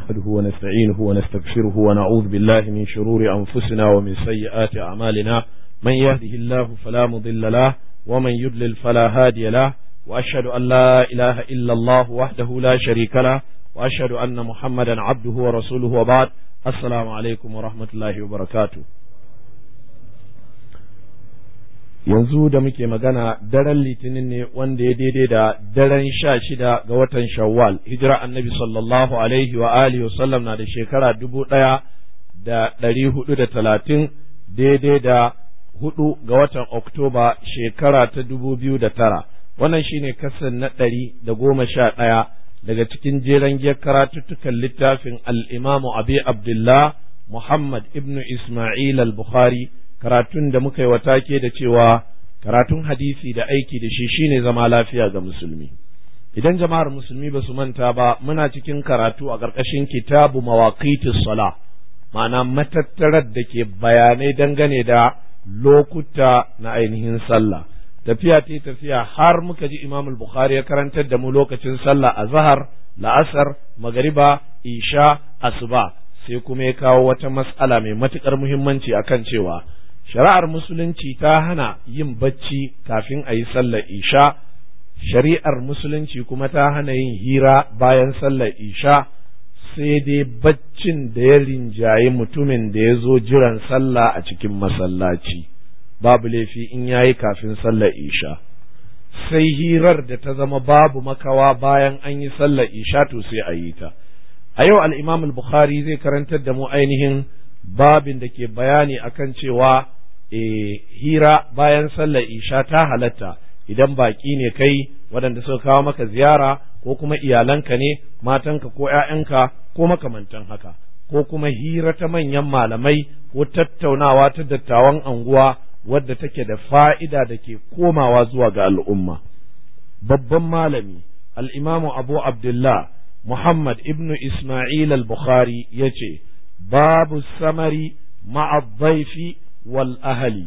نحمده ونستعينه ونستغفره ونعوذ بالله من شرور أنفسنا ومن سيئات أعمالنا من يهده الله فلا مضل له ومن يضلل فلا هادي له وأشهد أن لا إله إلا الله وحده لا شريك له وأشهد أن محمدا عبده ورسوله وبعد السلام عليكم ورحمة الله وبركاته yanzu da muke magana daren litinin ne wanda ya daidai da daren sha shida ga watan shawwal hijira annabi sallallahu alaihi wa alihi wasallam na da shekara dubu ɗaya da ɗari hudu da talatin daidai da hudu ga watan oktoba shekara ta dubu biyu da tara wannan shine kasan na ɗari da goma sha ɗaya daga cikin jeren giyar karatuttukan littafin al'imamu abi abdullah muhammad ibnu isma'il al-bukhari karatun da muka yi wa take da cewa karatun hadisi da aiki da shi shine zama lafiya ga musulmi idan jama'ar musulmi ba su manta ba muna cikin karatu a ƙarƙashin kitabu mawaqitis sala ma'ana matattarar da ke bayanai dangane da lokuta na ainihin sallah tafiya ta tafiya har muka ji imam bukhari ya karantar da mu lokacin sallah a zahar la'asar magariba isha asuba sai kuma ya kawo wata mas'ala mai matuƙar muhimmanci akan cewa shari'ar musulunci ta hana yin bacci kafin a yi sallar isha shari'ar musulunci kuma ta hana yin hira bayan sallar isha sai dai baccin da ya rinjaye mutumin da ya zo jiran sallah a cikin masallaci babu laifi in ya yi kafin sallar isha sai hirar da ta zama babu makawa bayan an yi sallar isha to sai a yi ta a yau al-imam al-bukhari zai karantar da mu ainihin babin da ke bayani akan cewa e, hira bayan sallar isha ta halatta idan baki ne kai waɗanda suka kawo maka ziyara ko kuma iyalanka ne matanka ko ‘ya'yanka ko makamantan haka ko kuma hira ta manyan malamai ko tattaunawa ta dattawan anguwa wadda take da fa'ida da ke komawa zuwa ga al'umma babban malami al'imamu abu abdullah muhammad ibnu isma'il al-bukhari ya ce babu samari ma'addaifi wal ahali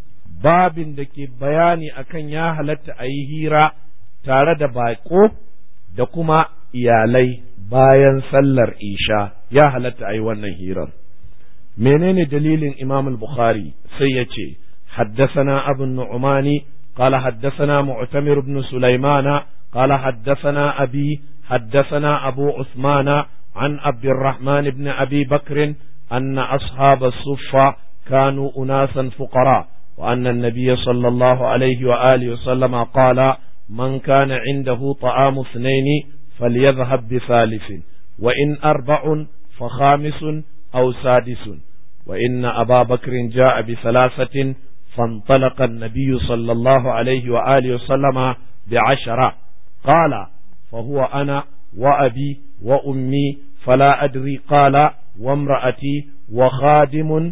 babin da ke bayani akan ya halatta a yi hira tare da baƙo da kuma iyalai bayan sallar isha ya halatta a yi wannan hirar menene dalilin imam al-bukhari sai ya ce حدثنا أبو النعمان قال حدثنا معتمر بن سليمان قال حدثنا أبي حدثنا أبو عثمان عن عبد الرحمن بن أبي بكر أن أصحاب الصفة كانوا أناسا فقراء وأن النبي صلى الله عليه وآله وسلم قال من كان عنده طعام اثنين فليذهب بثالث وإن أربع فخامس أو سادس وإن أبا بكر جاء بثلاثة فانطلق النبي صلى الله عليه وآله وسلم بعشرة قال فهو أنا وأبي وأمي فلا أدري قال وامرأتي وخادم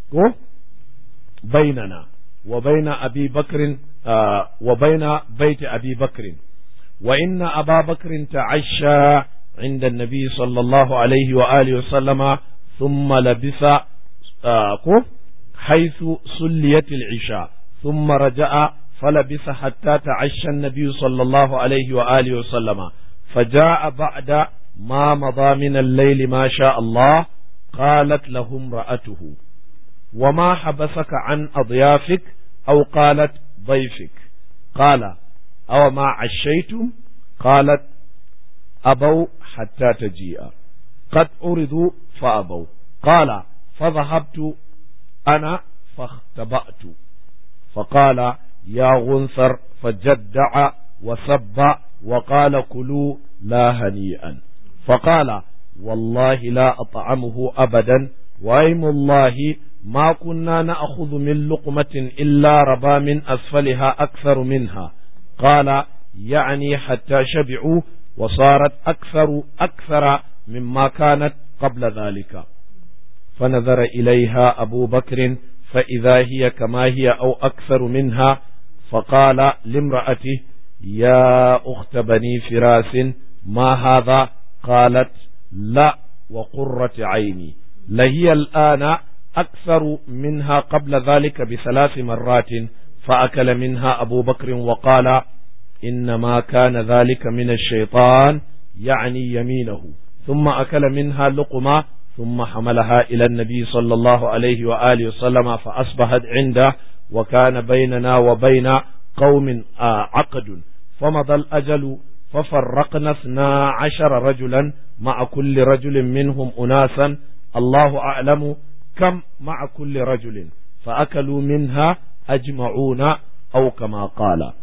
بيننا وبين أبي بكر آه وبين بيت أبي بكر وإن أبا بكر تعشى عند النبي صلى الله عليه وآله وسلم ثم لبس آه حيث سليت العشاء ثم رجع فلبس حتى تعشى النبي صلى الله عليه وآله وسلم فجاء بعد ما مضى من الليل ما شاء الله قالت له امرأته وما حبسك عن أضيافك أو قالت ضيفك قال أو ما عشيتم قالت أبوا حتى تجيء قد أردوا فأبوا قال فذهبت أنا فاختبأت فقال يا غنثر فجدع وسب وقال كلوا لا هنيئا فقال والله لا أطعمه أبدا وأيم الله ما كنا نأخذ من لقمة إلا ربا من أسفلها أكثر منها قال يعني حتى شبعوا وصارت أكثر أكثر مما كانت قبل ذلك فنظر إليها أبو بكر فإذا هي كما هي أو أكثر منها فقال لامرأته يا أخت بني فراس ما هذا قالت لا وقرة عيني لهي الآن أكثر منها قبل ذلك بثلاث مرات فأكل منها أبو بكر وقال إنما كان ذلك من الشيطان يعني يمينه ثم أكل منها لقمة ثم حملها إلى النبي صلى الله عليه وآله وسلم فأصبحت عنده وكان بيننا وبين قوم عقد فمضى الأجل ففرقنا اثنا عشر رجلا مع كل رجل منهم أناسا الله أعلم كم مع كل رجل فأكلوا منها أجمعون أو كما قال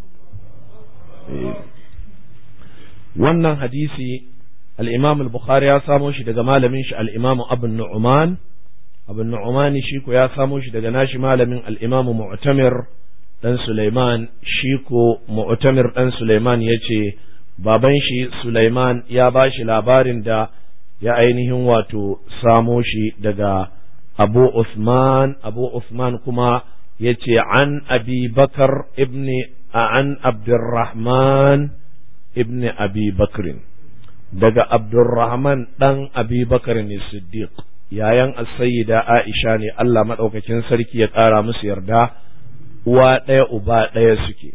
wannan hadisi al-imam al-bukhari ya samo shi daga malamin shi al-imam abun nu'man abun nu'man shi ko ya samo shi daga nashi malamin al-imam mu'tamir dan sulaiman shi ko mu'tamir dan sulaiman yace baban shi sulaiman ya ba shi labarin da ya ainihin wato samo shi daga abu usman abu usman kuma yace an abi bakar ibni an abdurrahman ibn abi bakrin daga abdurrahman ɗan abi bakrin siddiq yayan as-sayyida aisha ne Allah madaukakin sarki ya ƙara musu yarda uwa ɗaya uba ɗaya suke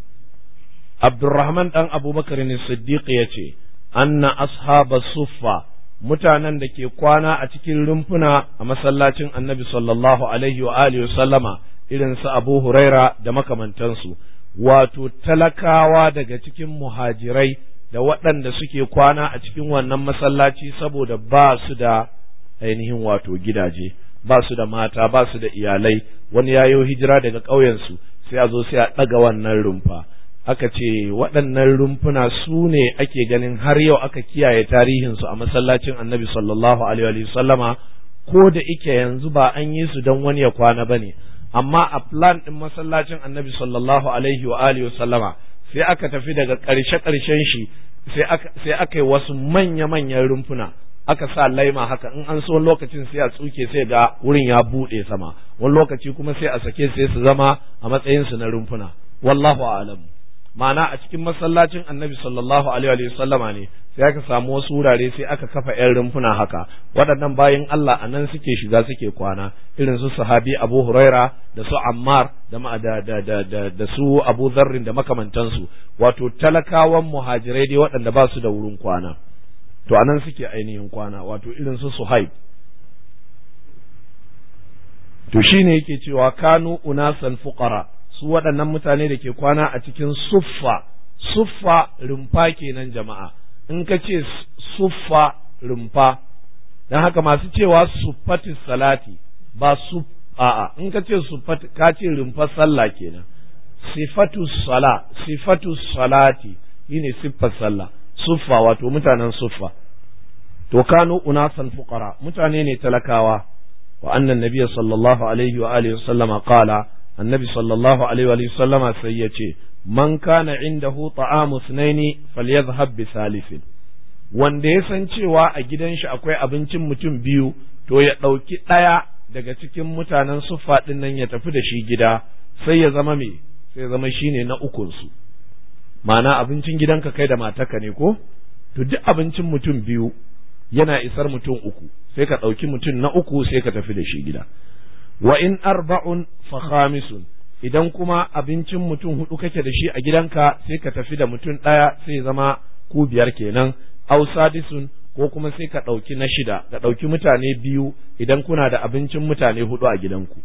abdurrahman ɗan abubakar siddiq ya ce anna ashaba suffa mutanen da ke kwana a cikin rumfuna a masallacin annabi sallallahu alaihi wa alihi sallama irin su abu huraira da makamantansu wato talakawa daga cikin muhajirai da waɗanda suke kwana a cikin wannan masallaci saboda ba su da ainihin wato gidaje ba su da mata ba su da iyalai wani yayo hijira daga ƙauyensu sai a zo sai a ɗaga wannan rumfa aka ce waɗannan rumfuna su ne ake ganin har yau aka kiyaye tarihinsu a masallacin annabi sallallahu alaihi wa sallama ko da ike yanzu ba an yi su don wani ya kwana ba ne amma a plan ɗin masallacin annabi sallallahu alaihi wa alihi sallama sai aka tafi daga ƙarshe ƙarshen shi sai aka sai aka yi wasu manya manyan rumfuna aka sa laima haka in an so lokacin sai a tsuke sai ga wurin ya buɗe sama wani lokaci kuma sai a sake sai su zama a matsayin su na rumfuna wallahu a'lam ma'ana a cikin masallacin annabi sallallahu alaihi wa sallama ne sai aka samu wasu wurare sai aka kafa yan rumfuna haka waɗannan bayan Allah a nan suke shiga suke kwana irin su sahabi Abu Huraira da su Ammar da da da da da, su Abu Dharrin da makamantansu wato talakawan muhajirai dai waɗanda ba su da wurin kwana to a nan suke ainihin kwana wato irin su Suhaib to shine yake cewa kanu unasan fuqara su waɗannan mutane da ke kwana a cikin suffa suffa rumfa kenan jama'a in ka ce suffa rumfa don haka masu cewa suffati salati ba su a'a in ka ce suffati ka ce rumfar sallah kenan sifatu sala sifatu salati shine siffar sallah suffa wato mutanen suffa to kanu unasan fuqara mutane ne talakawa wa annan nabiyyi sallallahu alaihi wa alihi sallama qala annabi sallallahu alaihi wa sallama sai ya ce man kana indahu ta'amu sunaini falyadhhab bi salifin wanda ya san cewa a gidan shi akwai abincin mutum biyu to ya ɗauki ɗaya daga cikin mutanen suffa ɗin nan ya tafi da shi gida sai ya zama me sai ya zama shine na ukun su ma'ana abincin gidanka kai da mataka ne ko to duk abincin mutum biyu yana isar mutum uku sai ka ɗauki mutum na uku sai ka tafi da shi gida wa in arba'un fa khamisun idan kuma abincin mutum hudu kake da shi a gidanka sai ka tafi da mutum ɗaya sai zama ku biyar kenan aw sadisun ko kuma sai ka ɗauki na shida ka ɗauki mutane biyu idan kuna da abincin mutane hudu a gidanku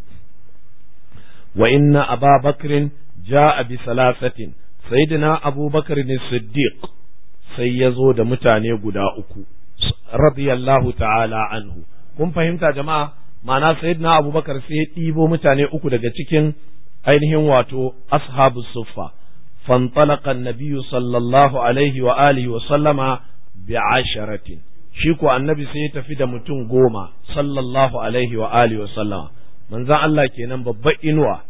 wa inna aba bakrin ja'a bi salasatin sayyidina abubakar ne siddiq sai ya zo da mutane guda uku radiyallahu ta'ala anhu kun fahimta jama'a ma'ana sayyidina abubakar sai ya ɗibo mutane uku daga cikin ainihin wato ashabu suffa فانطلق النبي صلى الله عليه وآله وسلم بعشرة شيكو النبي سيتفي da mutum goma sallallahu alaihi wa alihi wa sallama manzon Allah kenan babban inuwa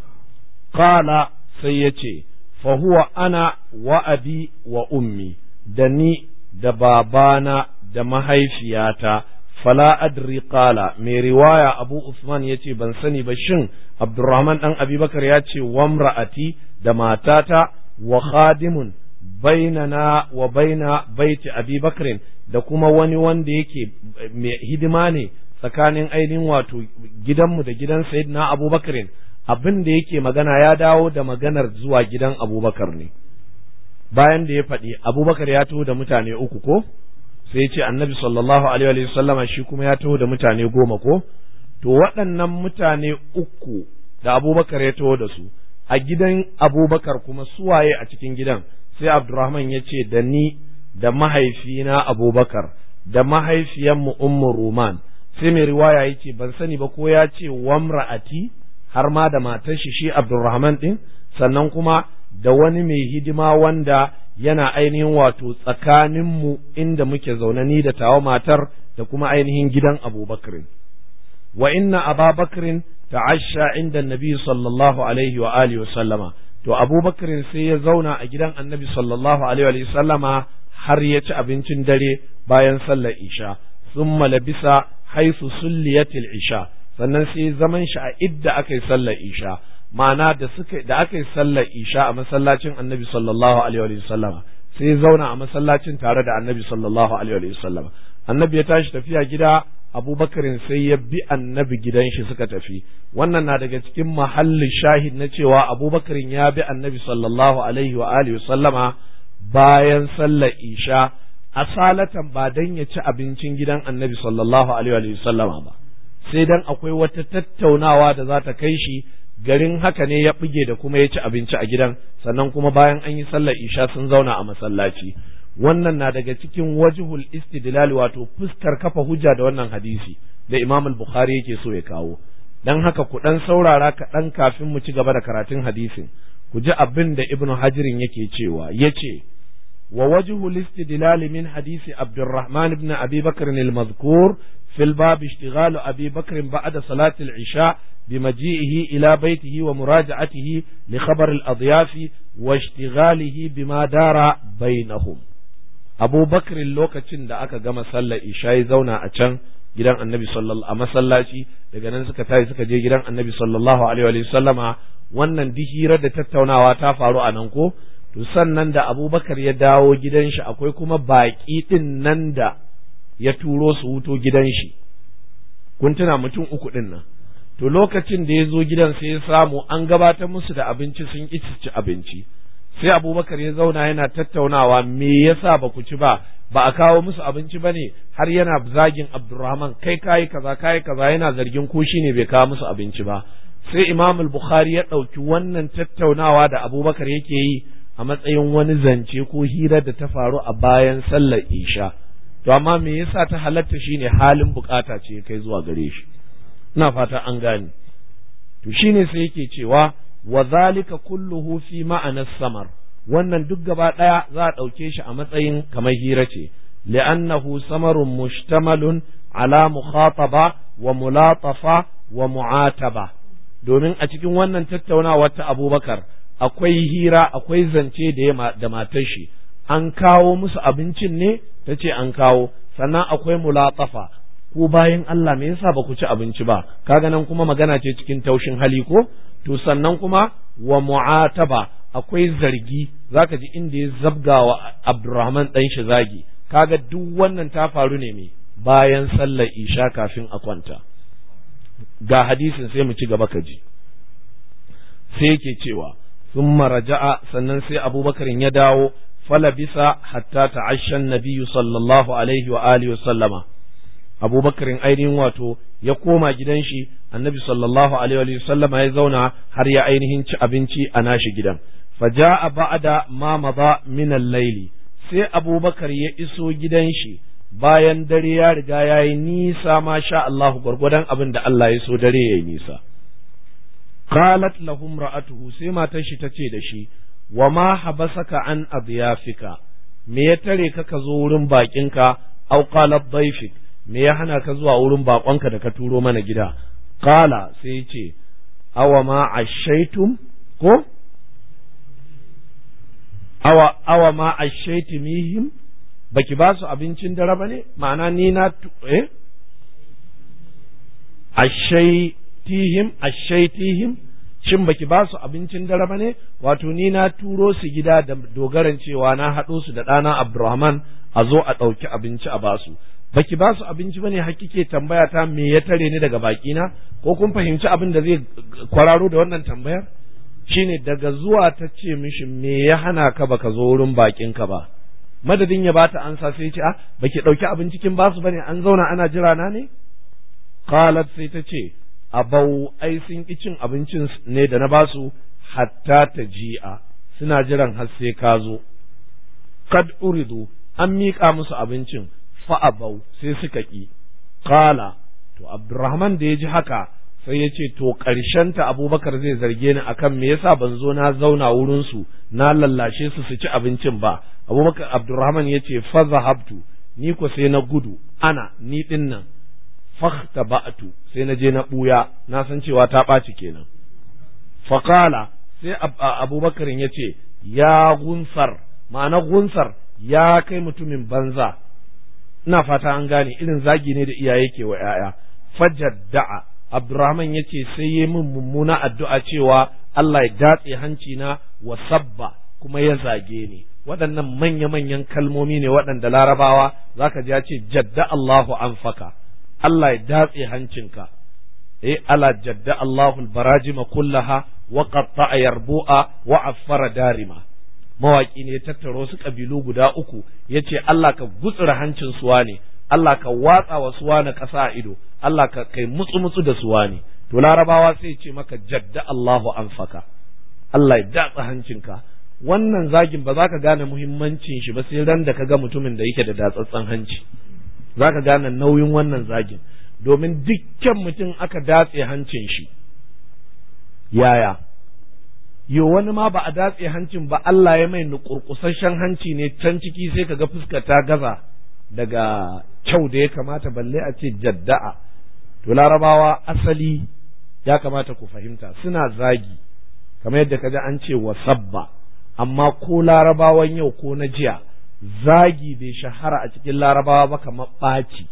qala sai yace fa huwa ana wa abi wa ummi da ni da babana da mahaifiyata fala adri qala mai riwaya abu usman yace ban sani ba shin abdurrahman dan abubakar ya ce wamra'ati da matata wa khadimun bainana wa baina baiti abubakar da kuma wani wanda yake mai hidima ne tsakanin ainihin wato gidanmu da gidan sayyidina abubakar abin da yake magana ya dawo da maganar zuwa gidan abubakar ne bayan da ya faɗi abubakar ya taho da mutane uku ko sai ce annabi sallallahu alaihi wa sallama shi kuma ya taho da mutane goma ko to waɗannan mutane uku da abubakar ya taho da su a gidan abubakar kuma suwaye a cikin gidan sai abdurrahman ya ce da ni da mahaifina abubakar da mahaifiyanmu ummu ruman sai mai riwaya ya ce ban sani ba ko ya ce wamra'ati har ma da matar shi shi abdurrahman din sannan kuma da wani mai hidima wanda yana ainihin wato tsakaninmu inda muke zaune ni da tawa matar da kuma ainihin gidan abubakar wa inna ababakrin ta'asha inda nabi sallallahu alaihi wa alihi wa sallama to abubakar sai ya zauna a gidan annabi sallallahu alaihi wa sallama har ya ci abincin dare bayan sallar isha thumma labisa haisu sulliyatil isha sannan sai zaman shi a idda aka yi sallar isha ma'ana da suka da aka yi sallar isha a masallacin annabi sallallahu alaihi wa sallama sai zauna a masallacin tare da annabi sallallahu alaihi wa sallama annabi ya tashi tafiya gida abubakarin sai ya bi annabi gidan shi suka tafi wannan na daga cikin mahallin shahid na cewa abubakarin ya bi annabi sallallahu alaihi wa alihi sallama bayan sallar isha asalatan ba dan ya ci abincin gidan annabi sallallahu alaihi wa sallama ba sai dan akwai wata tattaunawa da za ta kai shi garin haka ne ya buge da kuma ya ci abinci a gidan sannan kuma bayan an yi sallar isha sun zauna a masallaci wannan na daga cikin wajhul istidlal wato fuskar kafa hujja da wannan hadisi da Imam al-Bukhari yake so ya kawo dan haka ku dan saurara kaɗan kafin mu ci gaba da karatun hadisin ku ji abin da Ibn Hajirin yake cewa yace wa wajhul istidlal min hadisi Abdurrahman ibn Abi Bakr al-mazkur في الباب اشتغال أبي بكر بعد صلاة العشاء بمجيئه إلى بيته ومراجعته لخبر الأضياف واشتغاله بما دار بينهم Abu Bakr lokacin da aka gama sallar isha ya zauna a can gidan Annabi sallallahu a masallaci daga nan suka tashi suka je gidan Annabi sallallahu alaihi wa sallama wannan hirar da tattaunawa ta faru a nan ko to sannan da Abu Bakar ya dawo gidan shi akwai kuma baƙi din nan da ya turo su wuto gidan shi kun tuna mutum uku din nan to lokacin da ya zo gidan sai ya samu an gabatar musu da abinci sun ƙi ci abinci sai abubakar ya zauna yana tattaunawa me yasa ba ku ci ba ba a kawo musu abinci ba ne har yana zagin abdurrahman kai kayi kaza kayi kaza yana zargin ko shi ne bai kawo musu abinci ba sai imam bukhari ya ɗauki wannan tattaunawa da abubakar yake yi a matsayin wani zance ko hira da ta faru a bayan sallar isha to amma me yasa ta halatta shine halin bukata ce kai zuwa gare shi ina fata an gane to shine sai yake cewa wa zalika kulluhu fi ma'anas samar wannan duk gaba ɗaya za a ɗauke shi a matsayin kamar hira ce li'annahu samarun mushtamalun ala mukhataba wa mulatafa wa mu'ataba domin a cikin wannan tattaunawa ta abubakar akwai hira akwai zance da da matar shi an kawo musu abincin ne ta ce an kawo sannan akwai mulatafa ko bayan Allah me yasa ba ku ci abinci ba kaga nan kuma magana ce cikin taushin hali ko to sannan kuma wa mu'ataba akwai zargi zaka ji inda ya zabga wa Abdurrahman dan shi zagi kaga duk wannan ta faru ne me bayan sallar isha kafin a kwanta ga hadisin sai mu ci gaba ka ji sai yake cewa thumma raja'a sannan sai Abubakar ya dawo falabisa hatta ta'ashsha an-nabiy sallallahu alaihi wa alihi wa sallama abubakarin ainihin wato ya koma gidan shi annabi sallallahu alaihi wa sallama ya zauna har ya ainihin ci abinci a nashi gidan faja'a ba'da ma mada min al-layli sai abubakar ya iso gidan shi bayan dare ya riga ya yi nisa ma sha Allah gwargwadon abin da Allah ya so dare ya yi nisa qalat lahum ra'atuhu sai matar shi tace da shi wa ma habasaka an adyafika me ya tare ka ka zo wurin bakinka au qalat dayfik me ya hana ka zuwa wurin bakonka da ka turo mana gida qala sai ya ce awa ma ashaitum ko awa awa ma ashaitumihim baki ba su abincin dare ba ne ma'ana ni na eh ashaitihim ashaitihim shin baki ba su abincin dare ba ne wato ni na turo su gida da dogaran cewa na haɗo su da ɗana Abdurrahman a zo a ɗauki abinci a basu baki ba su abinci bane har kike tambaya ta me ya tare ni daga baki na ko kun fahimci abin da zai kwararo da wannan tambayar shine daga zuwa ta ce mishi me ya hana ka baka zo wurin bakin ka ba madadin ya bata ansa sai ya ce ah baki dauki abinci kin basu bane an zauna ana jira na ne qalat sai ta ce abau ai sun ki cin abincin ne da na basu hatta ta ji'a suna jiran har sai ka zo kad uridu an miƙa musu abincin fa abau sai suka ki qala to abdurrahman da ya ji haka sai ya ce to ta abubakar zai zarge ni akan me yasa ban zo na zauna wurin su na lallashe su su ci abincin ba abubakar abdurrahman ya ce fa zahabtu ni ko sai na gudu ana ni din nan fakhta ba'tu sai na je na buya na san cewa ta ɓaci kenan faqala sai abubakar ya ce ya gunsar ma'ana gunsar ya kai mutumin banza ina fata an gane irin zagi ne da iyaye ke wa 'ya'ya fajadda'a Abdurrahman ya ce sai yi min mummuna addu'a cewa Allah ya datse hanci na wa sabba kuma ya zage ni waɗannan manya-manyan kalmomi ne waɗanda larabawa za ka ji ya ce jadda Allahu an faka Allah ya datse hancinka eh ala jadda Allahu barajima kullaha wa qatta'a yarbu'a wa affara darima mawaki ne ya tattaro su kabilu guda uku yace Allah ka gutsura hancin suwa ne Allah ka watsa wa suwa na ƙasa a ido Allah ka kai mutsu mutsu da suwa ne to larabawa sai ce maka jadda Allahu anfaka Allah ya datsa hancinka wannan zagin ba za ka gane muhimmancin shi ba sai ran da ka ga mutumin da yake da datsatsan hanci za ka gane nauyin wannan zagin domin dukkan mutum aka datse hancin shi yaya yo wani ma ba a datse hancin ba Allah ya mai nukurkusasshen hanci ne can ciki sai ka ga fuskar ta gaza daga kyau da ya kamata balle a ce jadda'a to larabawa asali ya kamata ku fahimta suna zagi kamar yadda kaji an ce wa sabba amma ko larabawan yau ko na jiya zagi bai shahara a cikin larabawa ba kamar ɓaci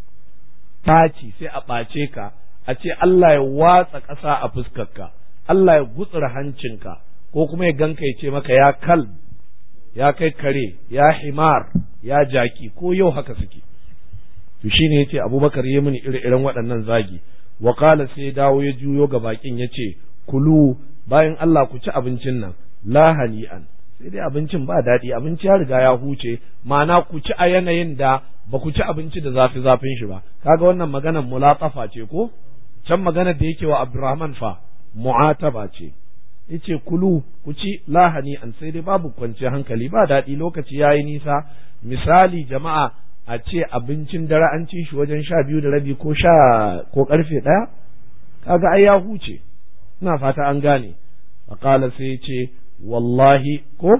ɓaci sai a ɓace ka a ce Allah ya watsa ƙasa a fuskarka Allah ya gutsura hancinka ko kuma ya ganka ya ce maka ya kal ya kai kare ya himar ya jaki ko yau haka suke to shine yace Abubakar ya mini ire-iren waɗannan zagi wa qala sai dawo ya juyo ga bakin yace kulu bayan Allah ku ci abincin nan la hani'an sai dai abincin ba daɗi abinci ya riga ya huce ma'ana ku ci a yanayin da ba ku ci abinci da zafi zafin shi ba kaga wannan maganar mulatsafa ce ko can maganar da yake wa Abdurrahman fa mu'ataba ce yace kulu ku ci lahani an sai dai babu kwanciyar hankali ba daɗi lokaci yayi nisa misali jama'a a ce abincin dare an ci shi wajen sha biyu da rabi ko sha ko karfe ɗaya kaga ai ya huce ina fata an gane faqala sai yace wallahi ko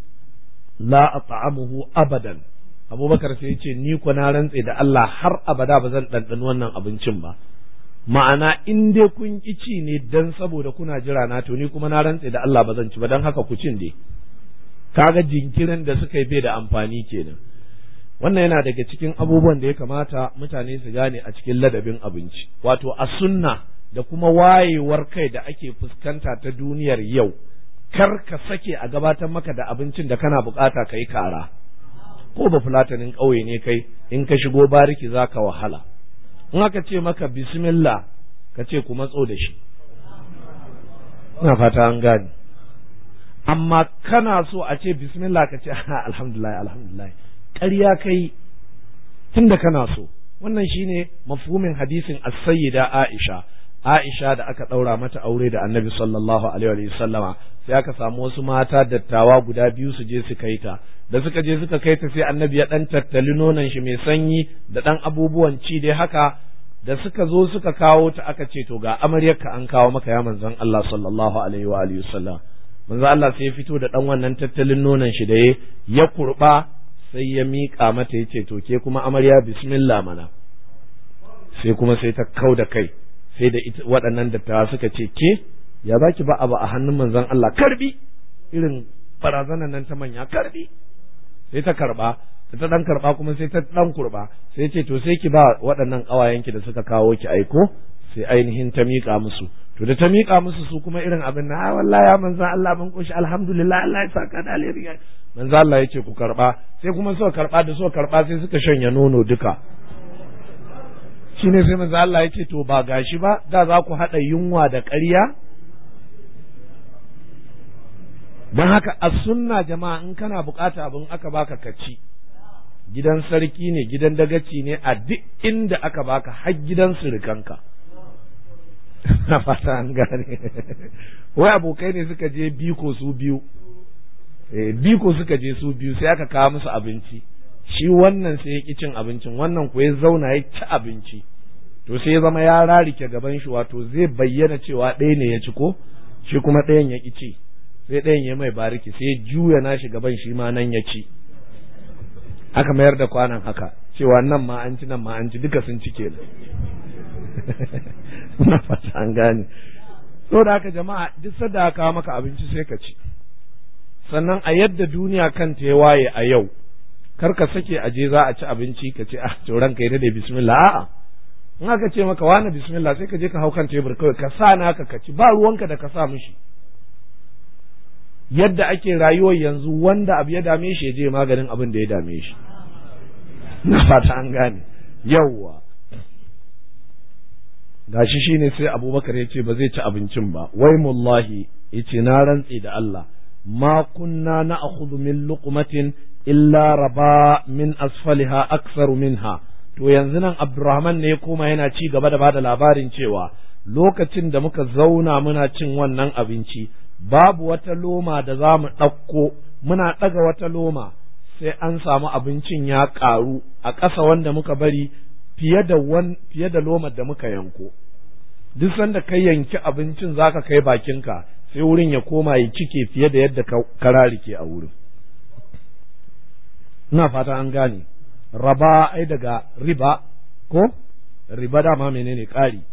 la at'amuhu abadan abubakar sai yace ni ko na rantse da Allah har abada ba zan ɗanɗani wannan abincin ba ma'ana in dai kun ki ci ne dan saboda kuna jira na to ni kuma na rantse da Allah ba zan ci ba dan haka ku cin dai kaga jinkirin da suka yi bai da amfani kenan wannan yana daga cikin abubuwan da ya kamata mutane su gane a cikin ladabin abinci wato a sunna da kuma wayewar kai da ake fuskanta ta duniyar yau kar ka sake a gabatar maka da abincin da kana bukata ka yi kara ko ba fulatanin ƙauye ne kai in ka shigo bariki za ka wahala in aka ce maka bismillah ka ce ku matso da shi ina fata an gane amma kana so a ce bismillah ka ce alhamdulillah alhamdulillah ƙarya kai tunda kana so wannan shine mafhumin hadisin as-sayyida Aisha Aisha da aka ɗaura mata aure da Annabi sallallahu alaihi wa sallama sai aka samu wasu mata dattawa guda biyu su je su kai ta da suka je suka kai ta sai Annabi ya dan tattali nonon shi mai sanyi da dan abubuwan ci dai haka da suka zo suka kawo ta aka ce to ga amaryarka an kawo maka ya manzon Allah sallallahu alaihi wa alihi wasallam manzon Allah sai ya fito da dan wannan tattalin nonon shi da ya ya kurba sai ya miƙa mata ya ce to ke kuma amarya bismillah mana sai kuma sai ta kau da kai sai da waɗannan dattawa suka ce ke ya za ki ba abu a hannun manzon Allah karbi irin barazanan nan ta manya karbi sai ta karba da ta dan karba kuma sai ta dan kurba sai ce to sai ki ba waɗannan ƙawayenki da suka kawo ki aiko sai ainihin ta miƙa musu to da ta miƙa musu su kuma irin abin na wallahi ya manzon Allah mun koshi alhamdulillah Allah ya saka da alheri manzon Allah ya ce ku karba sai kuma suka karba da suka karba sai suka shanya nono duka shine sai manzo Allah ya ce to ba gashi ba da za ku haɗa yunwa da ƙarya don haka a sunna jama'a in kana bukata abin aka baka ka ci gidan sarki ne gidan dagaci ne a duk inda aka baka har gidan surukanka na fata an gane wai abokai ne suka je biko su biyu biko suka je su biyu sai aka kawo musu abinci shi wannan sai ya ki cin abincin wannan ko ya zauna ya ci abinci to sai ya zama ya rarike gaban shi wato zai bayyana cewa ɗaya ne ya ci ko shi kuma ɗayan ya ki ci sai ɗayan ya mai bariki sai ya juya nashi gaban shi ma nan ya ci aka mayar da kwanan haka cewa nan ma an ci nan ma an ci duka sun ci kenan na fata an gane da haka jama'a duk sadda aka maka abinci sai ka ci sannan a yadda duniya kanta ya waye a yau kar ka sake a je za a ci abinci ka ce ah to ranka da bismillah a'a in aka ce maka wani bismillah sai ka je ka hau kan tebur kawai ka sa naka ka ci ba ruwanka da ka sa mishi yadda ake rayuwar yanzu wanda abu ya dame shi ya je maganin abin da ya dame shi na fata an gane yawwa gashi shine sai abubakar ya ce ba zai ci abincin ba wai mullahi ya ce na rantse da Allah ma kunna na akhudhu min luqmatin illa raba min asfaliha aksaru minha to yanzu nan Abdurrahman ne ya koma yana ci gaba da bada labarin cewa lokacin da muka zauna muna cin wannan abinci babu wata loma da za mu ɗauko muna ɗaga wata loma sai an samu abincin ya ƙaru a ƙasa wanda muka bari fiye da wan fiye da lomar da muka yanko duk sanda kai yanki abincin zaka kai bakinka sai wurin ya koma ya cike fiye da yadda ka rarike a wurin ina fata an gane raba ai daga riba ko riba dama menene ƙari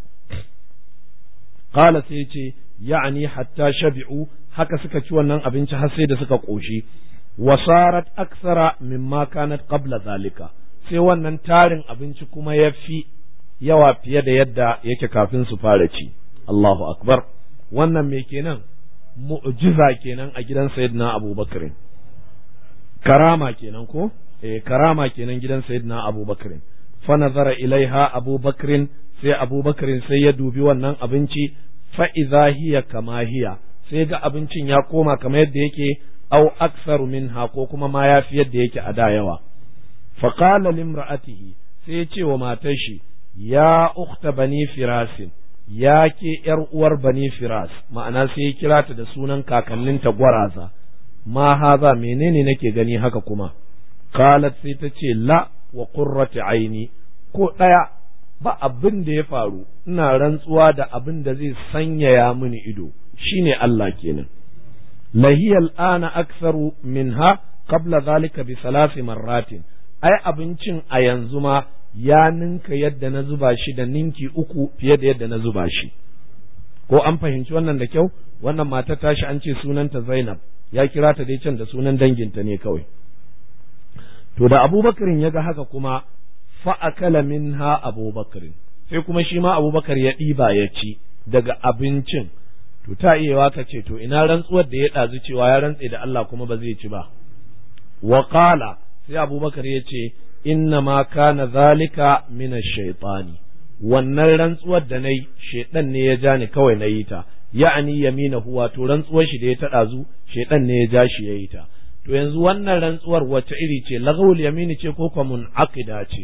qala sai ce ya'ani hatta shabi'u haka suka ci wannan abinci har sai da suka ƙoshi wasarat aksara mimma kanat qabla zalika sai wannan tarin abinci kuma ya fi yawa fiye da yadda yake kafin su fara ci Allahu akbar wannan me kenan mu'jiza kenan a gidan sayyidina Abubakar karama kenan ko eh karama kenan gidan sayyidina Abubakar fa nazara ilaiha Abubakar sai Abubakar sai ya dubi wannan abinci fa idza hiya kama hiya sai ga abincin ya koma kamar yadda yake au aksaru minha ko kuma ma ya fi yadda yake a da yawa fa qala limra'atihi sai ya ce wa matar shi ya ukhta bani firasin ya ke ’yar uwar bani firas ma'ana sai ya kira ta da sunan kakanninta gwaraza ma haza menene nake gani haka kuma qalat sai ta ce la wa qurrati aini ko ɗaya ba abin da ya faru ina rantsuwa da abin da zai sanyaya mini ido shine Allah kenan lahiyal ana aktharu minha qabla zalika bi salasi marratin ai abincin a yanzu ma ya ninka yadda na zuba shi da ninki uku fiye da yadda na zuba shi ko an fahimci wannan da kyau wannan mata tashi an ce sunanta Zainab ya kira ta dai can da sunan danginta ne kawai to da Abubakarin ya ga haka kuma fa akala minha Abubakarin sai kuma shi ma Abubakar ya ɗiba ya ci daga abincin to ta iya ka ce to ina rantsuwar da ya ɗazu cewa ya rantse da Allah kuma ba zai ci ba wa qala sai Abubakar ya ce inna ma kana zalika min ash-shaytani wannan rantsuwar da nayi shaytan ne ya ja ni kawai na yi ta ya'ani yaminahu wato rantsuwar shi da ya taɗa zu shaytan ne ya ja shi ya yi ta to yanzu wannan rantsuwar wace iri ce lagawul yamini ce ko kuma munaqida ce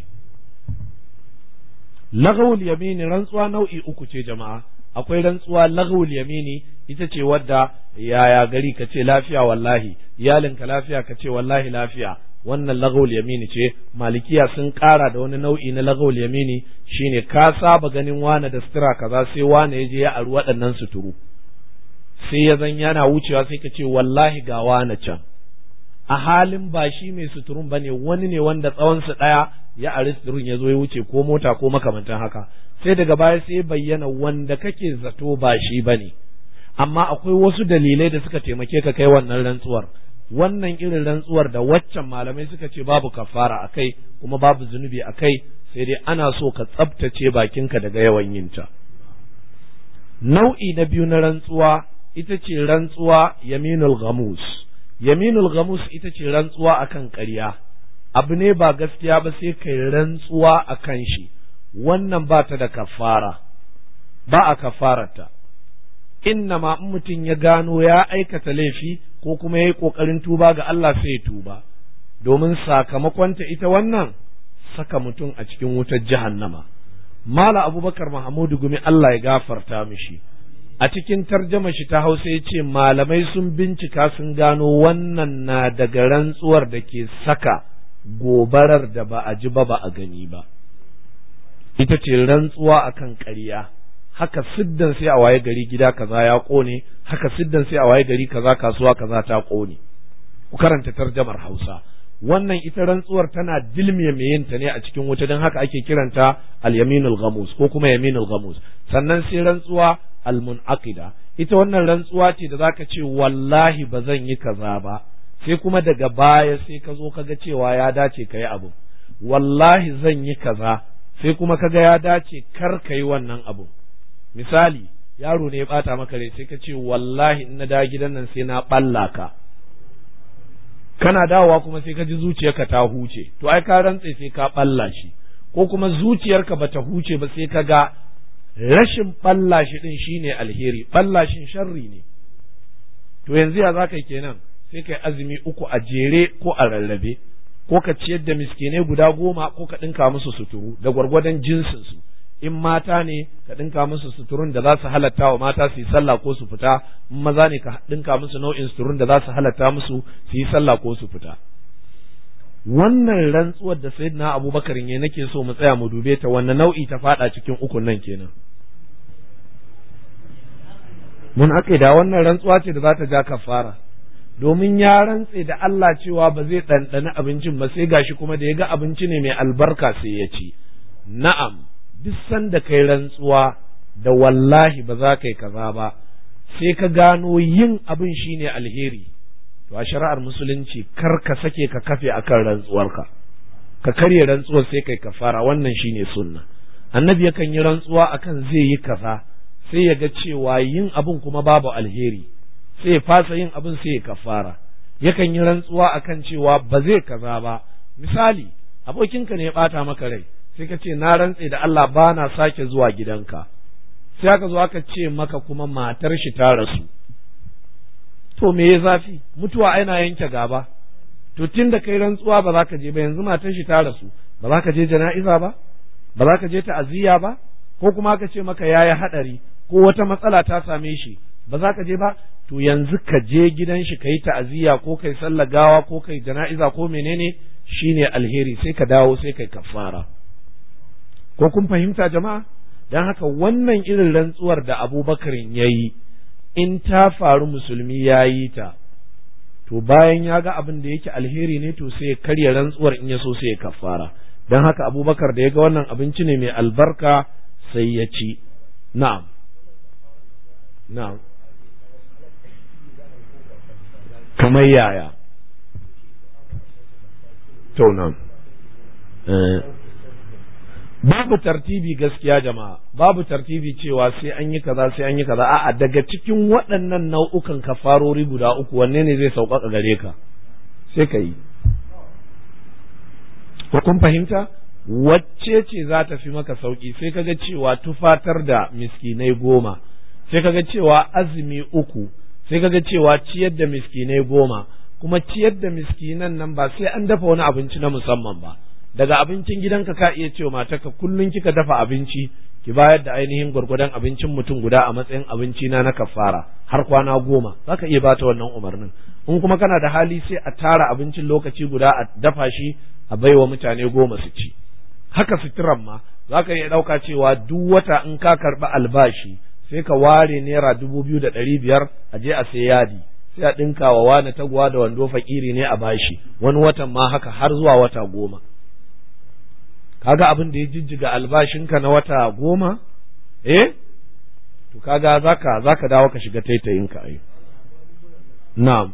lagawul yamini rantsuwa nau'i uku ce jama'a akwai rantsuwa lagawul yamini ita ce wadda yaya gari ka ce lafiya wallahi iyalinka lafiya ka ce wallahi lafiya wannan lagawul yamini ce malikiya sun ƙara da wani nau'i na lagawul yamini shine ka saba ganin wane da sutura kaza sai wane ya je ya aru waɗannan suturu sai ya zan yana wucewa sai ka ce wallahi ga wane can a halin ba shi mai suturun bane wani ne wanda tsawon su ɗaya ya ari suturun ya zo ya wuce ko mota ko makamantan haka sai daga baya sai bayyana wanda kake zato ba shi bane amma akwai wasu dalilai da suka taimake ka kai wannan rantsuwar wannan irin rantsuwar da waccan malamai suka ce babu kafara a kai kuma babu zunubi a kai sai dai ana so ka tsabtace bakinka daga yawan yinta nau'i na biyu na rantsuwa ita ce rantsuwa yaminul ghamus yaminul ghamus ita ce rantsuwa akan ƙarya abu ne ba gaskiya ba sai kai rantsuwa akan shi wannan ba ta da kafara ba a kafarata inna ma in mutum ya gano ya aikata laifi ko kuma ya yi ƙoƙarin tuba ga Allah sai ya tuba domin sakamakonta ita wannan saka mutum a cikin wutar jahannama mala abubakar mahamudu gumi Allah ya gafarta mishi a cikin tarjama shi ta hausa ya ce malamai sun bincika sun gano wannan na daga rantsuwar da ke saka gobarar da ba a ji ba ba a gani ba ita ce rantsuwa akan ƙarya haka siddan sai a waye gari gida kaza ya ƙone haka siddan sai a waye gari kaza kasuwa kaza ta ƙone ku karanta tarjamar hausa wannan ita rantsuwar tana dilmiye mai yin ta ne a cikin wuta don haka ake kiranta al-yaminul ghamus ko kuma yaminul ghamus sannan sai rantsuwa al-munaqida ita wannan rantsuwa ce da zaka ce wallahi ba zan yi kaza ba sai kuma daga baya sai ka zo kaga cewa ya dace ka yi abu wallahi zan yi kaza sai kuma kaga ya dace kar ka yi wannan abu misali yaro ne ya bata maka rai sai ka ce wallahi in na dawo gidan nan sai na balla ka kana dawowa kuma sai ka ji zuciyarka ta huce to ai ka rantse sai ka balla shi ko kuma zuciyarka bata huce ba sai ka ga rashin balla shi din shine alheri balla shin sharri ne to yanzu ya zaka kenan sai kai azumi uku a jere ko a rarrabe ko ka ciyar da miskinai guda goma ko ka ɗinka musu suturu da gwargwadon jinsinsu in mata ne ka ɗinka musu suturun da za su halatta wa mata su yi sallah ko su fita in maza ne ka ɗinka musu nau'in suturun da za su halatta musu su yi sallah ko su fita wannan rantsuwar da sayyidina abubakar ne nake so mu tsaya mu dube ta wanne nau'i ta fada cikin ukun nan kenan mun da wannan rantsuwa ce da za ta ja kafara domin ya rantse da Allah cewa ba zai ɗanɗani abincin ba sai gashi kuma da ya ga abinci ne mai albarka sai ya ci na'am duk sanda kai rantsuwa da wallahi ba za ka yi kaza ba sai ka gano yin abin shine alheri to a shari'ar musulunci kar ka sake ka kafe akan rantsuwarka ka karya rantsuwar sai kai kafara wannan shine sunna annabi yakan yi rantsuwa akan zai yi kaza sai ya ga cewa yin abin kuma babu alheri sai ya fasa yin abin sai ya kafara yakan yi rantsuwa akan cewa ba zai kaza ba misali abokinka ne ya bata maka rai sai ka ce na rantse da Allah ba na sake zuwa gidanka sai aka zo aka ce maka kuma matar shi ta rasu to me ya zafi mutuwa aina yanke gaba to tun da kai rantsuwa ba za ka je ba yanzu matar shi ta rasu ba za ka je jana'iza ba ba za ka je ta'aziyya ba ko kuma aka ce maka yayi hadari ko wata matsala ta same shi ba za ka je ba to yanzu ka je gidan shi kai ta'aziyya ko kai sallar gawa ko kai jana'iza ko menene shine alheri sai ka dawo sai kai kafara ko kun fahimta jama'a dan haka wannan irin rantsuwar da Abubakar yayi in ta faru musulmi ya yi ta to bayan ya ga abin da yake alheri ne to sai ya karya rantsuwar in ya so sai ya kafara don haka abubakar da ya ga wannan abinci ne mai albarka sai ya ci na'am na'am kamar yaya to nan babu tartibi gaskiya jama'a babu tartibi cewa sai an yi kaza sai an yi kaza a'a daga cikin waɗannan nau'ukan kafarori guda uku wanne ne zai sauƙaƙa gare ka sai ka yi ko kun fahimta wacce ce za ta fi maka sauƙi sai kaga cewa tufatar da miskinai goma sai kaga cewa azumi uku sai kaga cewa ciyar da miskinai goma kuma ciyar da miskinan nan ba sai an dafa wani abinci na musamman ba daga abincin gidanka ka iya cewa matarka kullum kika dafa abinci ki bayar da ainihin gwargwadon abincin mutum guda a matsayin abinci na na kafara har kwana goma zaka iya bata wannan umarnin in kuma kana da hali sai a tara abincin lokaci guda a dafa shi a baiwa mutane goma su ci haka suturan ma zaka iya ɗauka cewa duk wata in ka karɓi albashi sai ka ware naira dubu biyu da ɗari biyar a je a sai yadi sai a ɗinka wa wani taguwa da wando fakiri ne a bashi wani watan ma haka har zuwa wata goma kaga abin da ya jijjiga albashinka na wata goma eh to kaga zaka zaka dawo ka shiga taitayinka ai na'am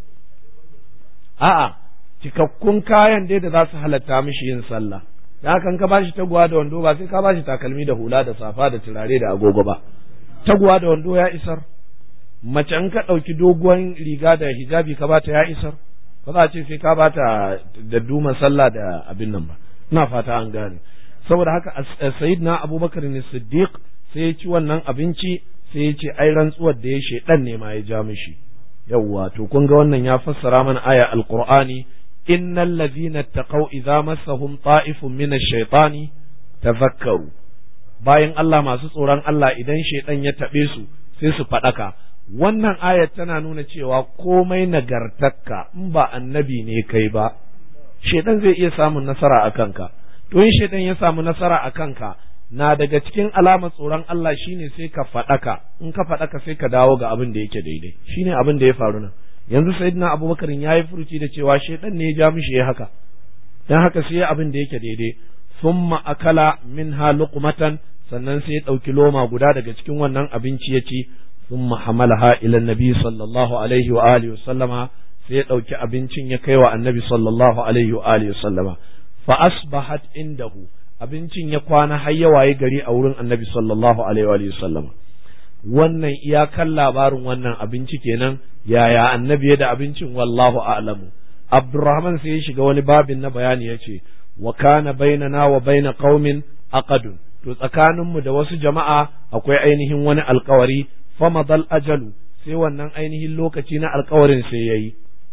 a'a cikakkun kayan dai da za su halatta mishi yin sallah da haka ka bashi taguwa da wando ba sai ka bashi takalmi da hula da safa da turare da agogo ba taguwa da wando ya isar mace in ka ɗauki doguwan riga da hijabi ka bata ya isar ba za a ce sai ka bata da duma sallah da abin nan ba ina fata an gane saboda haka sayyidina abubakar ne siddiq sai ya ci wannan abinci sai ya ce ai rantsuwar da ya shedan ne ma ya ja mishi yawwa to kun ga wannan ya fassara mana aya alqur'ani innal ladhina taqaw idza massahum ta'ifun min ash-shaytani tadhakkaru bayan Allah masu tsoron Allah idan shaidan ya taɓe su sai su faɗaka wannan ayat tana nuna cewa komai nagartakka in ba annabi ne kai ba shaidan zai iya samun nasara a kanka to in shaidan ya samu nasara a kanka na daga cikin alamar tsoron Allah shine sai ka faɗaka in ka faɗaka sai ka dawo ga abin da yake daidai shine abin da ya faru nan yanzu sayyidina abubakar ya yi furuci da cewa shaidan ne ya ja mishi ya haka dan haka sai abin da yake daidai thumma akala minha luqmatan sannan sai ya ɗauki loma guda daga cikin wannan abinci ya ci thumma hamalaha ila nabi sallallahu alaihi wa alihi wa sallama sai ya ɗauki abincin ya kai wa annabi sallallahu alaihi wa alihi wa sallama fa asbahat indahu abincin ya kwana har ya waye gari a wurin annabi sallallahu alaihi wa alihi wa sallama wannan iyakan labarin wannan abinci kenan yaya annabi ya da abincin wallahu a'lamu abdurrahman sai ya shiga wani babin na bayani ya ce wa kana bainana wa baina qaumin aqadun to tsakaninmu da wasu jama'a akwai ainihin wani alkawari famadal ajalu sai wannan ainihin lokaci na alkawarin sai yayi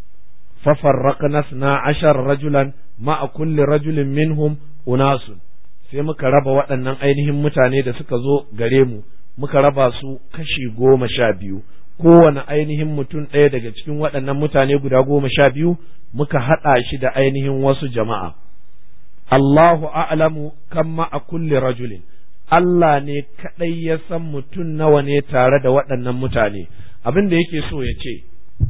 fafarraqna na ashar rajulan ma'a kulli rajulin minhum unasun sai muka raba waɗannan ainihin mutane da suka zo gare mu muka raba su kashi goma sha biyu kowane ainihin mutum ɗaya daga cikin waɗannan mutane guda goma sha biyu muka haɗa shi da ainihin wasu jama'a Allahu a'lamu kan ma'a kulli rajulin Allah ne kaɗai ya san mutum nawa ne tare da waɗannan mutane abin da yake so ya ce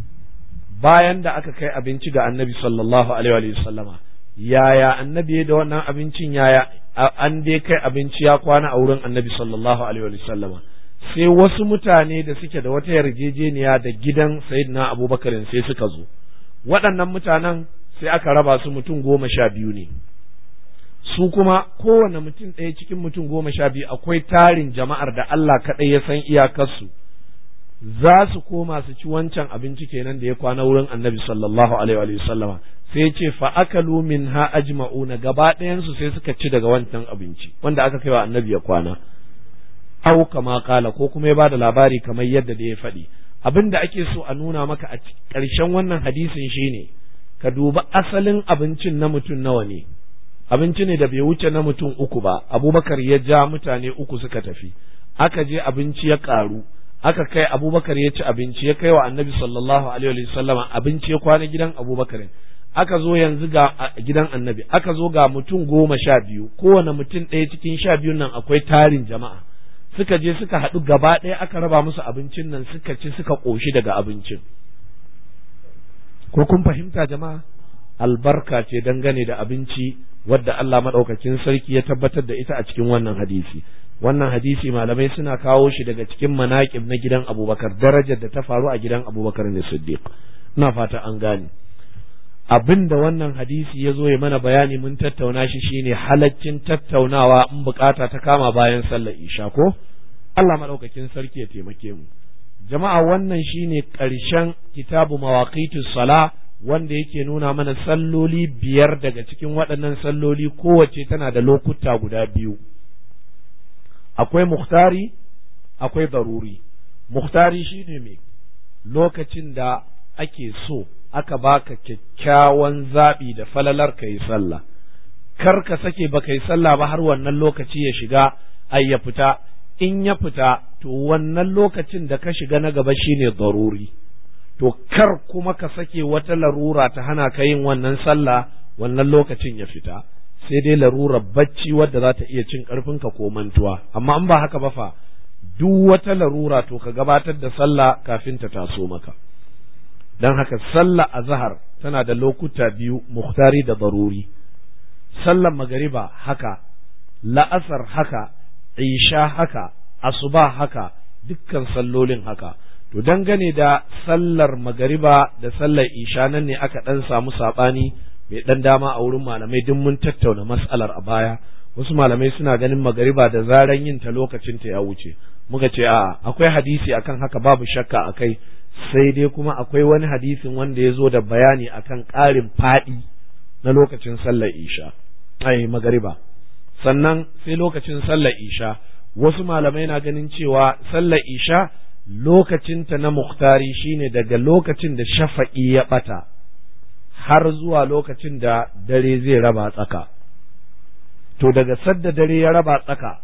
bayan da aka kai abinci ga annabi sallallahu alaihi wa sallama yaya annabi da wannan abincin yaya an dai kai abinci ya kwana a wurin annabi sallallahu alaihi wa sallama sai wasu mutane da suke da wata yarjejeniya da gidan sayyidina abubakar sai suka zo waɗannan mutanen sai aka raba su mutum goma sha biyu ne su kuma kowane mutum ɗaya cikin mutum goma sha biyu akwai tarin jama'ar da Allah kaɗai ya san iyakarsu za su koma su ci wancan abinci kenan da ya kwana wurin annabi sallallahu alaihi wa sallama sai ce fa akalu min ha ajma'una gaba ɗayansu sai suka ci daga wancan abinci wanda aka kai wa annabi ya kwana au kama kala ko kuma ya bada labari kamar yadda da ya faɗi abin da ake so a nuna maka a ƙarshen wannan hadisin shine ka duba asalin abincin na mutum nawa ne abinci ne da bai wuce na mutum uku ba abubakar ya ja mutane uku suka tafi aka je abinci ya ƙaru aka kai abubakar ya ci abinci ya kai wa annabi sallallahu alaihi sallama abinci ya kwana gidan abubakar aka zo yanzu ga gidan annabi aka zo ga mutum goma sha biyu kowane mutum ɗaya cikin sha biyun nan akwai tarin jama'a suka je suka haɗu gaba ɗaya aka raba musu abincin nan suka ci suka ƙoshi daga abincin ko kun fahimta jama'a albarka ce dangane da abinci wadda Allah maɗaukakin sarki ya tabbatar da ita a cikin wannan hadisi wannan hadisi malamai suna kawo shi daga cikin manaƙib na gidan abubakar darajar da ta faru a gidan abubakar ne siddiq ina fata an gane abin da wannan hadisi ya zo ya mana bayani mun tattauna shi shine halaccin tattaunawa in bukata ta kama bayan sallar isha ko Allah maɗaukakin sarki ya taimake mu jama'a wannan shine ƙarshen kitabu mawaqitus sala wanda yake nuna mana salloli biyar daga cikin waɗannan salloli kowace tana da lokuta guda biyu akwai muhtari akwai daruri muhtari shine mai lokacin da ake so aka baka kyakkyawan zaɓi da falalar ka yi sallah kar ka sake baka yi sallah ba har wannan lokaci ya shiga ai ya fita in ya fita to wannan lokacin da ka shiga na gaba shine daruri to kar kuma ka sake wata larura ta hana ka yin wannan sallah wannan lokacin ya fita sai dai larura bacci wadda za ta iya cin ka ko mantuwa amma in ba haka ba fa duk wata larura to ka gabatar da sallah kafin ta taso maka don haka sallah azhar tana da lokuta biyu muhtari da daruri sallar magariba haka la'asar haka isha haka asuba haka dukkan sallolin haka to dangane da sallar magariba da sallar isha nan ne aka dan samu sabani mai dan dama a wurin malamai duk mun tattauna mas'alar a baya wasu malamai suna ganin magariba da zaran yin ta lokacin ta ya wuce muka ce a akwai hadisi akan haka babu shakka akai sai dai kuma akwai wani hadisin wanda ya zo da bayani akan ƙarin faɗi na lokacin sallar isha ai magariba sannan sai lokacin sallar isha wasu malamai na ganin cewa sallar isha lokacinta na muktari shine daga lokacin da shafa'i ya ɓata har zuwa lokacin da dare zai raba tsaka to daga sadda dare ya raba tsaka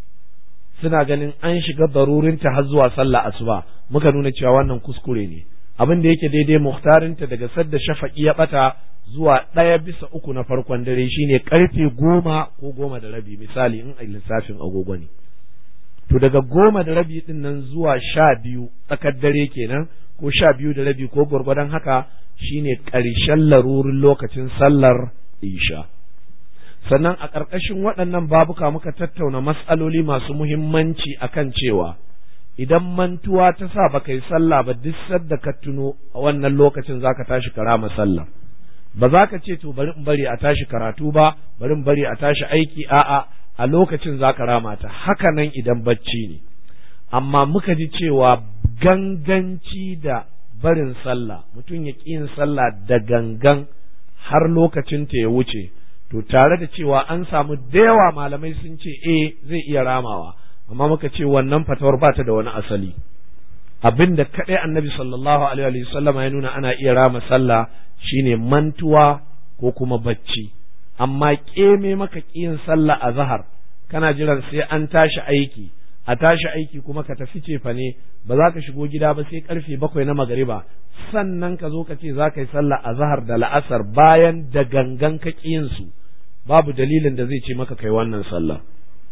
suna ganin an shiga barurinta har zuwa sallah asuba muka nuna cewa wannan kuskure ne abin da yake daidai muhtarinta daga sadda shafa'i ya ɓata zuwa ɗaya bisa uku na farkon dare shine karfe goma ko goma da rabi misali in a lissafin agogo ne to daga goma da rabi din nan zuwa sha biyu tsakar dare kenan ko sha biyu da rabi ko gwargwadon haka shine ƙarshen larurin lokacin sallar isha sannan a ƙarƙashin waɗannan babuka muka tattauna matsaloli masu muhimmanci akan cewa idan mantuwa ta sa baka yi sallah ba duk sadda ka tuno a wannan lokacin zaka tashi ka rama sallah ba za ka ce to bari in bari a tashi karatu ba bari in bari a tashi aiki a'a a lokacin za ka rama ta haka nan idan bacci ne amma muka ji cewa ganganci da barin sallah mutum ya ƙi yin sallah da gangan har lokacin ta ya wuce to tare da cewa an samu da yawa malamai sun ce eh zai iya ramawa amma muka ce wannan fatawar ba ta da wani asali abin da kaɗai annabi sallallahu alaihi wasallam ya nuna ana iya rama sallah shine mantuwa ko kuma bacci amma ƙeme maka ƙiyin sallah a zahar kana jiran sai an tashi aiki a tashi aiki kuma ka tafi cefa ne ba za ka shigo gida ba sai karfe bakwai na magariba sannan ka zo ka ce za ka yi sallah a zahar da la'asar bayan da gangan ka ƙiyin su babu dalilin da zai ce maka kai wannan sallah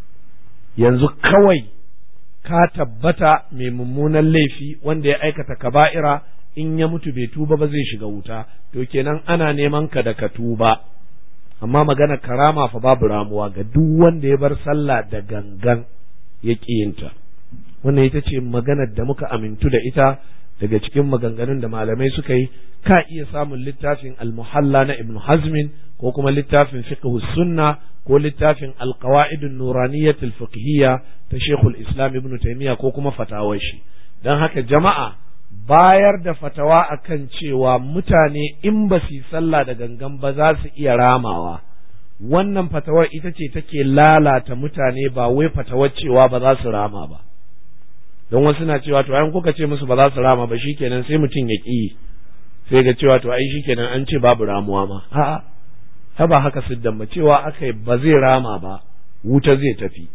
yanzu kawai ka tabbata mai mummunan laifi wanda ya aikata kaba'ira in ya mutu bai tuba ba zai shiga wuta to kenan ana neman ka da ka tuba amma magana karama fa babu ramuwa ga duk wanda ya bar sallah da gangan ya ƙiyinta wannan ita ce maganar da muka amintu da ita daga cikin maganganun da malamai suka yi ka iya samun littafin al-muhalla na ibn hazmin ko kuma littafin fiqh sunna ko littafin al-qawaid an-nuraniyyah al-fiqhiyya ta shekul islam ibn taymiya ko kuma fatawar shi dan haka jama'a bayar da fatawa akan cewa mutane in ba su yi sallah da gangan ba za su iya ramawa wannan fatawar ita ce take lalata mutane ba wai fatawar cewa ba za su rama ba don wasu na cewa to ayan kuka ce musu ba za su rama ba shikenan sai mutum ya ƙi sai ga cewa to ai shikenan an ce babu ramuwa ma a'a ha ba haka siddan ba cewa aka ba zai rama ba wuta zai tafi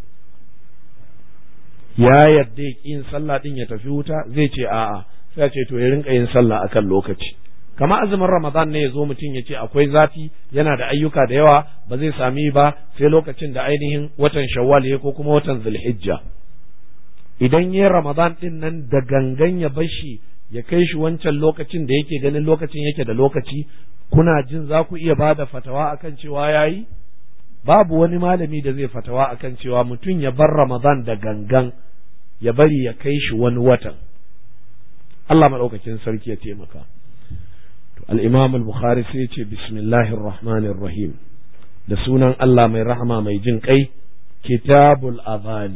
ya yarda ya yin sallah din ya tafi wuta zai ce a'a sai ce to ya rinka yin sallah akan lokaci kama azumin ramadan ne ya zo mutum ya ce akwai zafi yana da ayyuka da yawa ba zai sami ba sai lokacin da ainihin watan shawwal ya ko kuma watan zulhijja idan ya ramadan din nan da gangan ya bashi ya kai shi wancan lokacin da yake ganin lokacin yake da lokaci kuna jin za ku iya bada fatawa akan cewa yayi babu wani malami da zai fatawa akan cewa mutum ya bar ramadan da gangan ya bari ya kai shi wani watan Allah maɗaukakin sarki ya taimaka al-imam al-bukhari sai ya ce bismillahir rahmanir rahim da sunan Allah mai rahama mai jin kai kitabul azani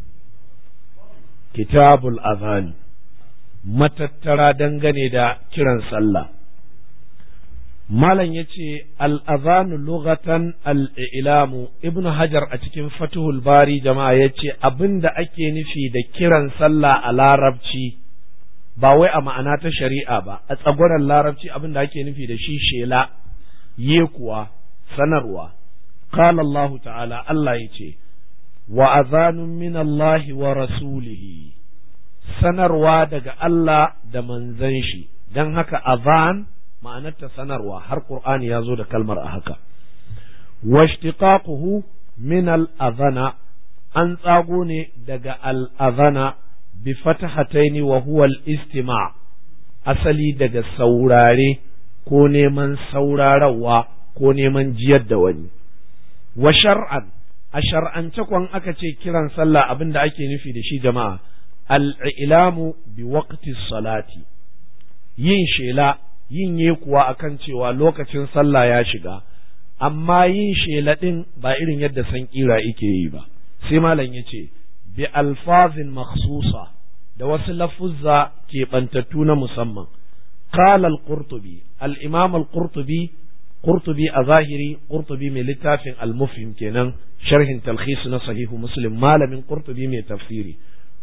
kitabul azani matattara dangane da kiran sallah malam ya ce al'azanu lugatan al'ilamu ibnu hajar a cikin fatuhul bari jama'a ya ce abin da ake nufi da kiran sallah a larabci ba wai a ma'ana ta shari'a ba a tsagwaron larabci abin da ake nufi da shi shela ye kuwa sanarwa qala Allah ta'ala Allah ya ce wa azanun min Allah wa rasulihi sanarwa daga Allah da manzan shi don haka azan ma'anarta sanarwa har Qur'ani ya zo da kalmar a haka washtiqaquhu min al-azana an tsago ne daga al-azana bi fatahataini wa huwa al-istima' asali daga saurare ko neman saurarawa ko neman jiyar da wani wa shar'an a shar'ance kwan aka ce kiran sallah abin da ake nufi da shi jama'a al'ilamu bi waqti salati yin shela yin ye kuwa akan cewa lokacin sallah ya shiga amma yin shela ɗin ba irin yadda san kira ike yi ba sai malam ya ce bi alfazin makhsusa da wasu lafuzza keɓantattu na musamman qala al-qurtubi al-imam al-qurtubi qurtubi a zahiri qurtubi mai littafin al-mufhim kenan sharhin talkhis na sahihu muslim malamin qurtubi mai tafsiri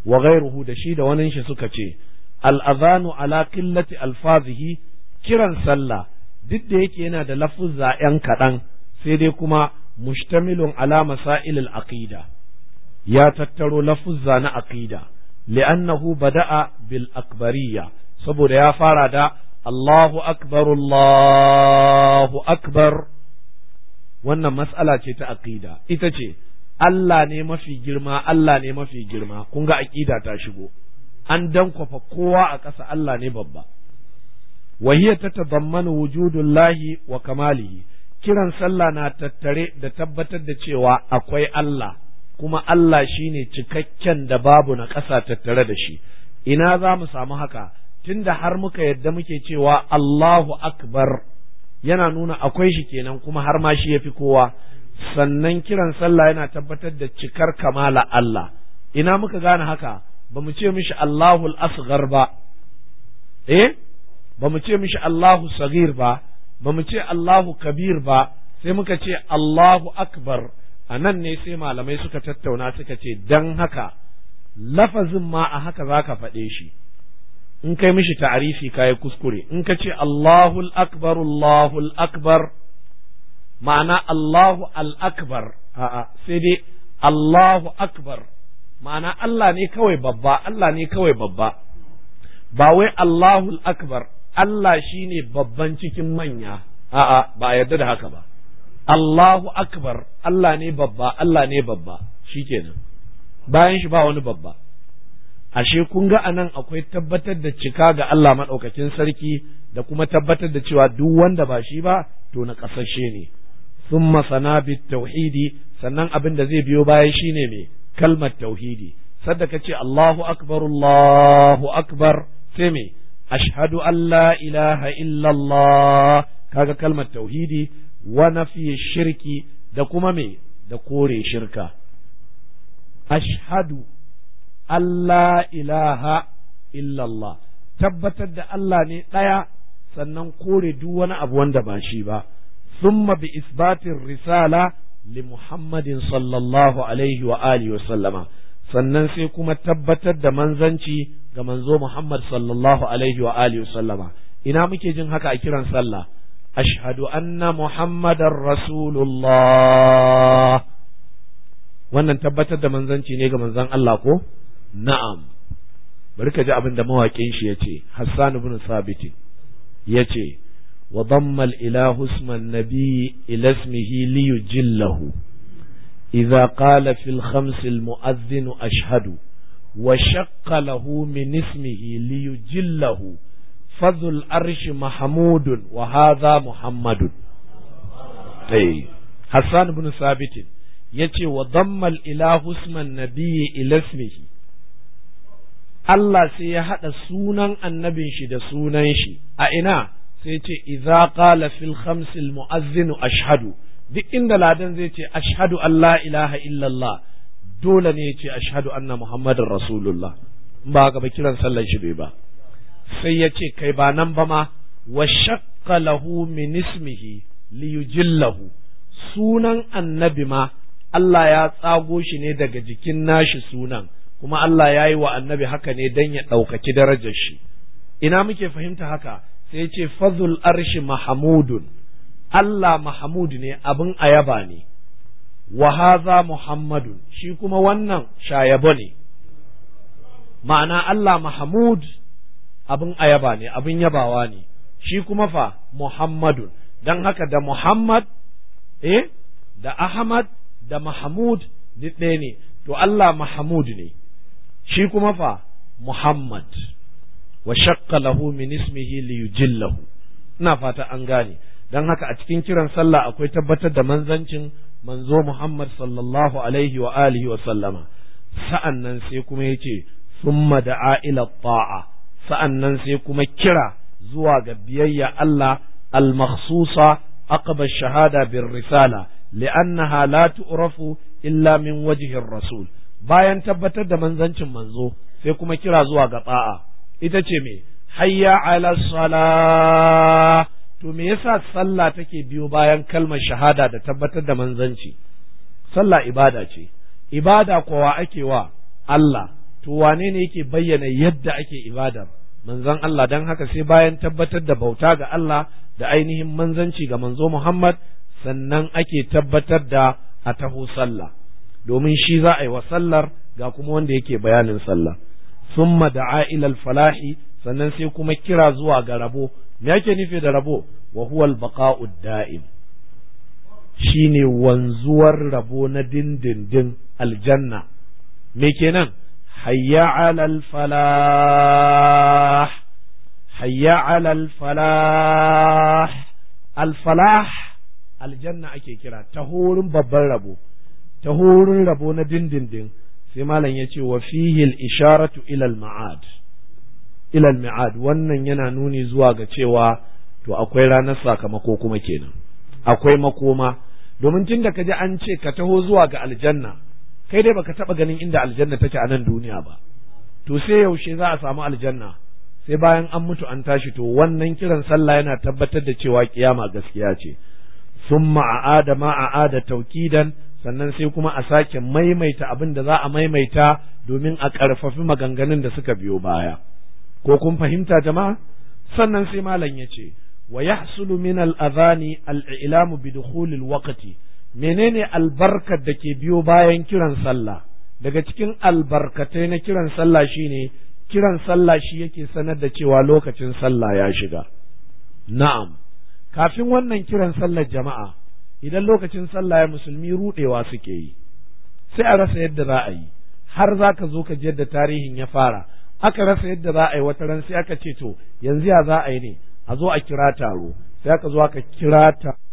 wa ghairuhu da shi da wani shi suka ce al-adhanu ala qillati alfazihi kiran sallah duk da yake yana da lafuzza ‘yan kaɗan sai dai kuma mustamilun ala masail al-aqida ya tattaro lafuzza na aqida li'annahu bada'a bil akbariyya saboda ya fara da Allahu akbar Allahu akbar wannan mas'ala ce ta aqida ita ce Allah ne mafi girma Allah ne mafi girma kun ga aqida ta shigo an dankwafa kowa a ƙasa Allah ne babba وهي تتضمن وجود الله وكماله kiran sallah na tattare da tabbatar da cewa akwai Allah kuma Allah shine cikakken da babu na ƙasa tattare da shi ina za mu samu haka tunda har muka yadda muke cewa Allahu akbar yana nuna akwai shi kenan kuma har ma shi yafi kowa sannan kiran sallah yana tabbatar da cikar kamala Allah ina muka gane haka ba mu ce mishi Allahul asghar ba eh ba mu ce mishi Allahu sagir ba ba mu ce Allahu kabir ba sai muka ce Allahu akbar a nan ne sai malamai suka tattauna suka ce dan haka lafazin ma a haka za ka faɗe shi in kai mishi ta'arifi kayi kuskure in ka ce Allahul akbar Allahul akbar ma'ana Allahu al-akbar a'a sai dai Allahu akbar ma'ana Allah ne kawai babba Allah ne kawai babba ba wai Allahul akbar Allah shi ne babban cikin manya, a'a, ba a yarda da haka ba. Allahu Akbar, Allah ne babba, Allah ne babba, shi kenan. Bayan shi ba wani babba. Ashe kun ga anan akwai tabbatar da cika ga Allah maɗaukakin sarki da kuma tabbatar da cewa duk wanda ba shi ba, to na ƙasashe ne. Sun masana bit tauhidi, sannan abin da zai biyo bayan shi ne mai kalmar tauhidi. Sadda ka ce Allahu Akbar, Allahu Akbar, sai me? ashhadu an la ilaha illallah kaga kalmar tauhidi wa nafi shirki da kuma me da kore shirka ashhadu an la ilaha illallah tabbatar da Allah ne ɗaya sannan kore duk wani abu wanda ba shi ba thumma bi isbatin risala li muhammadin sallallahu alaihi wa alihi wa sallama sannan sai kuma tabbatar da manzanci ga manzo Muhammad sallallahu alaihi wa alihi sallama ina muke jin haka a kiran sallah ashhadu anna muhammadar rasulullah wannan tabbatar da manzanci ne ga manzon Allah ko na'am bari ka ji abin da mawaƙin shi yace Hassan ibn Sabit yace wa damma al-ilahu isma an-nabi ila ismihi li yujillahu idza qala fil khams al-mu'adhdhin ashhadu وشق له من اسمه ليجله فذو الأرش محمود وهذا محمد أي حسان بن ثابت يتي وضم الإله اسم النبي إلى اسمه Allah sai ya haɗa sunan annabin shi da sunan shi a ina sai ce idza qala fil khamsil mu'azzinu ashhadu duk inda ladan zai ce ashhadu an la ilaha illallah dole ne ya ce ashhadu anna muhammadin rasulullah in ba haka ba kiran sallan shi bai ba sai ya ce kai ba nan ba ma wa shaqqa lahu min ismihi li yujillahu sunan annabi ma Allah ya tsago shi ne daga jikin nashi sunan kuma Allah ya yi wa annabi haka ne don ya ɗaukaki darajar shi ina muke fahimta haka sai ya ce fazul arshi mahamudun Allah mahamud ne abin ayaba ne wa haza muhammadun shi kuma wannan shayabo ne ma'ana Allah mahamud abin ayaba ne abin yabawa ne shi kuma fa muhammadun don haka da muhammad eh da ahmad da mahamud duk ɗaya ne to Allah mahamud ne shi kuma fa muhammad wa shaqqa lahu min ismihi li yujillahu ina fata an gane don haka a cikin kiran sallah akwai tabbatar da manzancin manzo Muhammad sallallahu alaihi wa alihi wa sallama sa'an nan sai kuma yace summa da'a ila ta'a sa'an nan sai kuma kira zuwa ga biyayya Allah al-makhsusa aqba shahada bir risala li'annaha la tu'rafu illa min wajhi rasul bayan tabbatar da manzancin manzo sai kuma kira zuwa ga ta'a ita ce me hayya ala salah to me yasa sallah take biyo bayan kalmar shahada da tabbatar da manzanci sallah ibada ce ibada kowa ake wa Allah to wane ne yake bayyana yadda ake ibadar manzon Allah dan haka sai bayan tabbatar da bauta ga Allah da ainihin manzanci ga manzo Muhammad sannan ake tabbatar da a taho sallah domin shi za a yi wa sallar ga kuma wanda yake bayanin sallah summa da'a ilal falahi sannan sai kuma kira zuwa ga rabo me yake nufi da rabo wa huwa al-baqa'u da'im shine wanzuwar rabo na dindindin aljanna me kenan hayya 'alal falah hayya 'alal falah al-falah aljanna ake kira ta horin babban rabo ta horin rabo na dindindin sai malam ya ce wa fihi al-isharatu ila al-ma'ad ila al-ma'ad wannan yana nuni zuwa ga cewa to akwai ranar sakamako kuma kenan akwai makoma domin tunda ka ji an ce ka taho zuwa ga aljanna kai dai baka taba ganin inda aljanna take a nan duniya ba to sai yaushe za a samu aljanna sai bayan an mutu an tashi to wannan kiran sallah yana tabbatar da cewa kiyama gaskiya ce summa a'ada ma a'ada taukidan sannan sai kuma a sake maimaita abin da za a maimaita domin a ƙarfafi maganganun da suka biyo baya ko kun fahimta jama'a sannan sai malam ya ce wa yahsulu min al-adhani al-i'lamu bi dukhul al-waqti menene albarkar da ke biyo bayan kiran sallah daga cikin albarkatai na kiran sallah shine kiran sallah shi yake sanar da cewa lokacin sallah ya shiga na'am kafin wannan kiran sallar jama'a idan lokacin sallah ya musulmi rudewa suke yi sai a rasa yadda za a yi har za ka zo ka ji yadda tarihin ya fara aka rasa yadda za a yi wata ran sai aka ce to yanzu ya za a yi ne a zo a kira taro sai aka zo aka kira ta